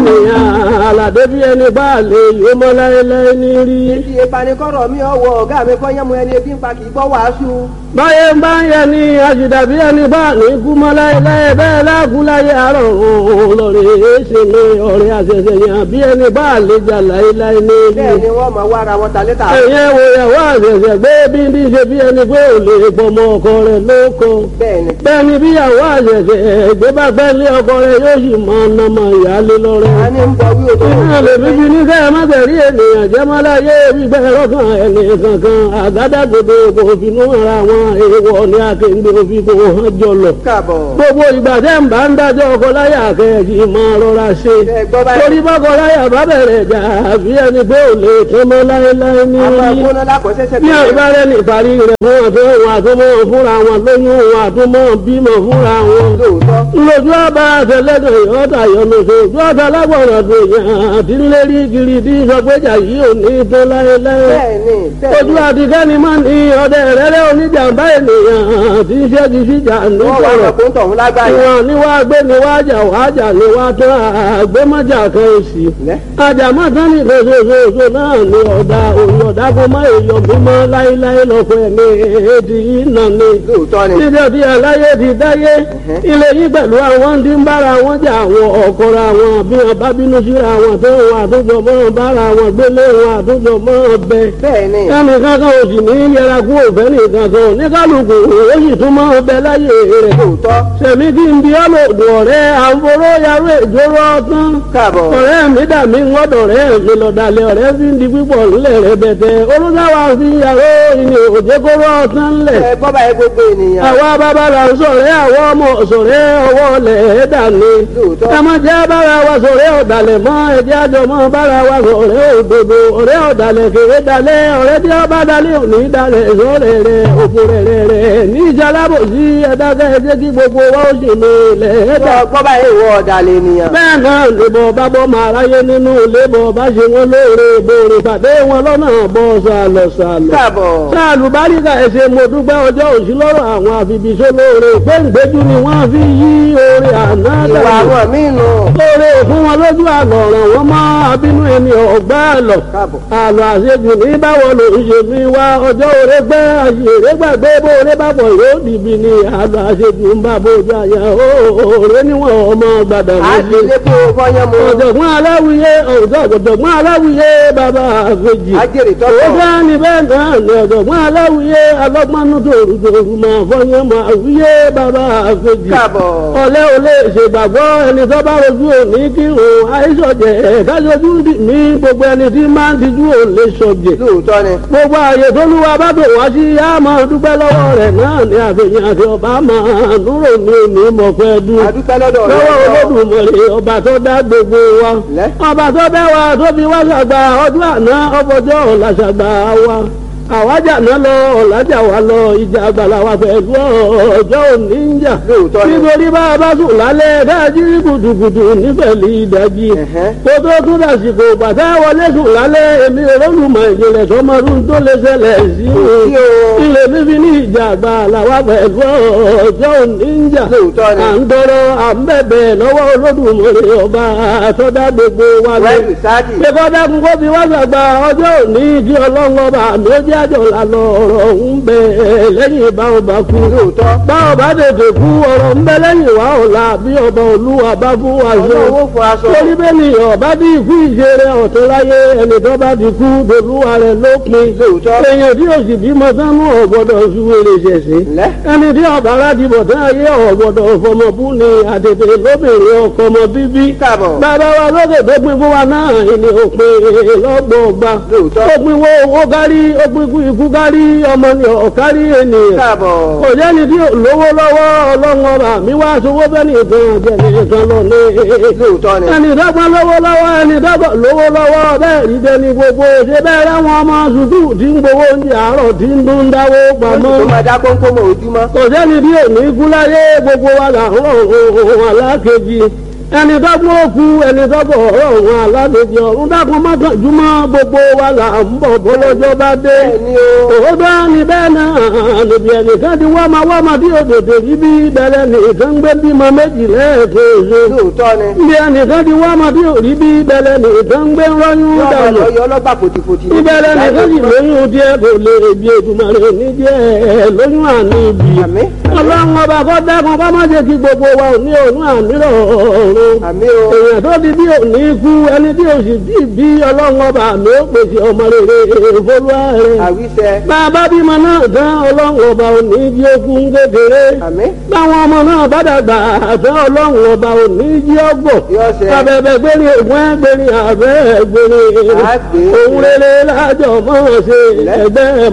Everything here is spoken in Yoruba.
ènìyàn àlàdé bí ẹni bá lè yó mọ́ láéláé ní rí. Ibi ìpanikọ́rọ̀ mi ọwọ́ ọ̀gá mi kọ́ yẹ́mu ẹni ebi ń pa kì í gbọ́ wàásù. báyé ń bá ń yẹ ní àṣìdá bí ẹni bá ní kú mọ́ láéláé bẹ́ẹ̀ láàkú láyé àárọ̀ òun lọ́rẹ̀ ṣe mi ọ̀rẹ́ àṣẹṣẹ yàn bí ẹni bá lè jà láéláé ní rí. Bẹ́ẹ̀ ni wọ́n máa wá ara wọn ta létà. ẹ̀yẹ́ wo ìyàwó àṣẹṣẹ gbé bí ní ṣe bí ẹni pé ò lè pọmọ ọkọ rẹ̀ lóko. Bẹ́ẹ̀ ni. bẹ́ẹ̀ ni bí ìyàwó àṣẹṣẹ gbé bá fẹ́ lé ọkọ rẹ̀ yóò sì máa ná mọ ìyáálé lọ́rẹ́. A ní ń bọ wí òtò. Iná lè fi fi ní kẹ́ ẹ má tẹ̀rí ènìyàn jẹ́ mọ́ láyé gbígbẹ́ lọ́kàn ẹni kankan àgádágodo kò finú ara wọn èèwọ̀ ní akéǹde òfin kò hàn jọlọ. Káàbọ̀. Gbogbo ìgbà tẹ́ ń bá ń dájọ́ ọkọ láyà kẹ́ẹ̀kì máa rọra ṣe. Ẹ gbọ́ báyìí. Torí bọ́kọ láyà bá bẹ̀rẹ̀ jà àbí ẹni pé ò lè tán mọ́ láéláé ní Àwọn rí. agbóná lákọ̀ọ́sẹ́sẹ́ Bí àgbárẹ́ ní ìparí rẹ̀ fún àtọ́ wọn àtúmọ̀ fúnra wọn lóyún wọn àtúmọ̀ bímọ fúnra wọn Lóòótọ́. lójú ọba àtẹlẹdọ ìyọta yọlọsọ ojú ọta lágbọràn tó yàn àti ńlẹrí kiri tí sọgbẹjà yìí ò ní tán láéláé Bẹ́ẹ̀ ni. Bẹ́ẹ̀ ojú ni. àtikẹ́ni máa ní ọdẹ rẹ́rẹ́ oníjàmbá ènìyàn tí ń ṣẹ́gi síjà Wọ́n wá nítorọ̀ sọ pé ń tọ̀hún lágbàáyé. ìwọ̀n ni wàá gbé ni wàá jà wàá jà ni wàá tán àgbémọ́jà kan òsì Lẹ́. àjàmọ́ tán ní ìfẹsẹ̀fẹsẹ̀ náà ni ọ̀dà òun ọ̀dà kó má èèyàn mímọ́ láéláé lọ́kọ̀ ẹ̀mí èdè yìí nà ni Lóòótọ́ ni. níbi ọdí aláyé ti dáyé ilé yìí pẹ̀lú àwọn tí ń bára wọn jà àwọn ọ̀kọ́ra wọn bí wọn bá bínú síra wọn tó wọn àtúntò mọ́ bára wọn gbélé wọn àtúntò mọ́ bẹ. Bẹ́ẹ̀ ni. ẹnì kankan ò sì ní yẹra kú òfẹ́ nìkan kan ní kálukú ó sì tún mọ́ bẹ láyé rẹ̀. Lóòótọ́. sẹ̀mí kí n bí ọlọ́dún ọ̀rẹ́ àǹforó yarú ìjóró ọtán. Káàbọ̀. ọ̀rẹ́ mi dà mí ńgọ́dọ̀ rẹ̀ mi lọ́dàlẹ̀ ọ̀rẹ́ fi ń di pípọ̀ ńlẹ̀ rẹ̀ bẹ̀tẹ̀ olùdáwà fi yàrá ìní òjèkóró ọtán ńlẹ̀ Ẹ gbọ́ báyìí gbogbo ènìyàn. àwa bàbá là ń sọ̀rẹ́ àwọn ọmọ sọ̀rẹ́ ọwọ́ lẹ̀ ẹ́ dàní. Lóòótọ́. ẹ má jẹ́ bára wa sọ̀rẹ́ ọ̀dàlẹ̀ mọ́ ẹ̀jẹ̀ àjọ mọ́ bára wa sọ̀rẹ́ òdodo ọ̀rẹ́ ọ̀dàlẹ̀ kéré dalẹ̀ ọ̀rẹ́ tí ó bá dalẹ̀ òní dalẹ̀ sọ̀rẹ́ rẹ̀ òfò rẹ̀ rẹ̀ rẹ̀ ní ìjàlábò sí ẹ̀dákẹ́ ẹ̀jẹ̀ kí gbogbo wa ó sì ní ilẹ̀ ẹ̀dá. Gbọ́ gbọ́ báyìí ìwọ ọ̀dàlẹ̀ ènìyàn. bẹ́ẹ̀ náà lèbọ̀ bá bọ́ máa ráyé nínú lébọ̀ bá ṣe wọn lóore ìbòrè pàdé wọn lọ́nà bọ́ sàlọ̀ sàlọ̀ Káàbọ̀. sáàlù báríkà ẹsẹ mo dúpẹ́ ọjọ́ òsì lọ́rọ̀ àwọn àfibìṣẹ́ lóore pé ǹgbẹ́jú ni wọ́n fi yí oore àná Ìwà dànù àwọn míì nù. lóore fún wọn lójú àlọ́ ọ̀ràn wọn mọ́ abínú ẹni ọ̀gbá àlọ́ Káàbọ̀. àlọ́ àṣejù ní báwo ló ń ṣe mi wá ọjọ́ òre gbẹ́ àṣèré gbàgbé bó oore bá bọ̀ yóò dìbì ni àlọ́ àṣejù ń bá bójú àyà òòrè níwọ̀n ọmọ gbàdà À ń méjì lé kó fọyán mu. ọ̀jọ̀gbọ́n aláwìyé ọ̀jọ̀gbọ́n aláwìyé bàbá àfẹ́jì Ajẹ́rìí tọ́tọ̀. ó bá ní bẹ́ẹ̀ náà ní ọ̀jọ̀gbọ́n aláwìyé alọ́gbọ́nú tòrùtòrù máa fọyín máa wíyé bàbá àfẹ́jì Káàbọ̀. ọ̀lẹ́ ò lè ṣègbàgbọ́ ẹni tó bá rojú òní kí òun àìsọ̀jẹ̀ kájọjú ní gbogbo ẹni tí máa ń tijú òun lè sọ̀jẹ̀ Lóòótọ́ ni. gbogbo ààyè tó lúwa bá bò wá sí á máa dúpẹ́ lọ́wọ́ rẹ̀ náà ní àfihàn àti ọba máa dúró ní òní mọ̀pẹ́ dún A dúpẹ́ lọ́dọ̀ rẹ̀. lọ́wọ́ olódùmarè ọba tó dá gbogbo wa Lẹ́. ọba tó bẹ́ wa tó fi wá ṣàgbà ọdún àná ọbọjọ́ ọ̀la ṣàgbà wa àwájà náà lọ ọ̀làjà wa lọ ìjà àgbàlá wa pẹ̀lú ọjọ́ òní ń jà Lóòótọ́ ni. nítorí bá a bá sùn lálẹ́ káàjí gùdùgùdù nífẹ̀lì ìdájí Ẹ̀hẹ́. kó tó tún dàsìkò bàtà wọlé sùn lálẹ́ èmi olólùmọ̀ ìjìnlẹ̀ sọmọdún tó lè ṣẹlẹ̀ sí sí o. ilé bíbí ní ìjà àgbàlá wa pẹ̀lú ọjọ́ òní ń jà Lóòótọ́ ni. à ń tọrọ à ń bẹ̀bẹ̀ lọ́wọ́ olódùmarè ọba àtọ́dá gbogbo wa lọ. Wẹ́ẹ̀lì sáàdì. Ṣé kọ́dá kún kó fi wá ṣàgbà ọjọ́ òní kí ọlọ́run ọba àmì ó jẹ́ àjọ lànà ọ̀rọ̀ ń bẹ lẹ́yìn bá ọba kú. Lóòótọ́. Bá ọba tètè kú ọ̀rọ̀ ń bẹ lẹ́yìn wá ọ̀la bí ọba olúwa bá fún wa ṣe. Ọlọ́wọ́ fọ aṣọ. Torí bẹ́ẹ̀ ni ọba bí ikú ìṣeré ọ̀tún láyé ẹni tó bá ti kú dolúwa rẹ̀ lópin. Lóòótọ́. Èèyàn tí òsì bímọ sánú ọ̀gbọ́dọ̀ ṣúwèrè ṣẹ̀ṣẹ̀ Lẹ́. ẹni tí ọba aládìbò tí ayé ọ̀gbọ̀dọ̀ fọmọbú ni àtètè lóbìnrin ọkọ ọmọ bíbí. Káàbọ̀. bàbá wa lókè tó pin fún wa náà ni òpin lọ́gbọ̀ọ̀gba. Lóòótọ́. ó pin wo owó kárí ó pin kú ikú kárí ọmọ ni ọ̀kárí ènìyàn. Káàbọ̀. kò jẹ́ni tí ò lówó lọ́wọ́ ọlọ́run ọba mi wá sowó bẹ́ẹ̀ nìkan jẹ́ nìkan lọ ní. Lóòótọ́ ni. ẹni dọ́gbọ́n lówó lọ́wọ́ ẹni dọ́gbọ́n lówó lọ́wọ́ bẹ́ẹ̀ rí dẹni gbogbo ṣe bẹ́ẹ̀ ráwọn ọmọ sùkúù tí ń gbowó oúnjẹ àárọ̀ tí ń dún dáwó pamọ́ Tó máa dá kónkó mọ́ ojúmọ́. kò sẹ́ni bí òní kú láyé gbogbo wa là ń rọ̀ ohun alákejì ẹni tó gbọ́ òkú ẹni tó bọ̀ ọ̀rọ̀ òun aládèjì ọ̀run dákun mọ́kànjúmọ́ gbogbo wa là ń bọ̀ bọ́lọ́jọ́ bá dé. bẹ́ẹ̀ni o òótọ́ ni bẹ́ẹ̀ náà níbi ẹnìkan ti wá máa wá máa bí òdòdó yìí bí bẹ̀rẹ̀ nìkan gbé bímọ méjì lẹ́ẹ̀kejì. lóòótọ́ ni níbi ẹnìkan ti wá máa bí òrí bí bẹ̀rẹ̀ nìkan gbé rọ́yún yọ ọmọ dànù. lọ yọ ọlọ́gbà fòtìfòtì ní ìbẹ̀rẹ̀ nìkan sì lóyún díẹ̀ kò lè bí Èdùmàrè ní díẹ̀ lóyún àní ibi. àmì ọlọ́run ọba kọ́ dákun ká má jẹ́ kí gbogbo wa ò ní òun àmì rọ̀ọ̀rùn àmì o èèyàn tó di bí òní kú ẹni tí òsì bí bí ọlọ́run ọba mi ó pèsè ọmọ rere ìfolúwa rẹ̀. àwíṣẹ bàbá bímọ náà tán ọlọ́run ọba òní jí okun kékeré. àmì báwọn ọmọ náà bá dàgbà àtẹ ọlọ́run ọba òní jí ọgbọ̀n. yọ ṣẹ abẹ́bẹ́ gbérí ògùn ẹgbẹ́rin àbẹ́ gbérí. Àgbè. òun rere lájọ mọ́ ṣe ẹgbẹ́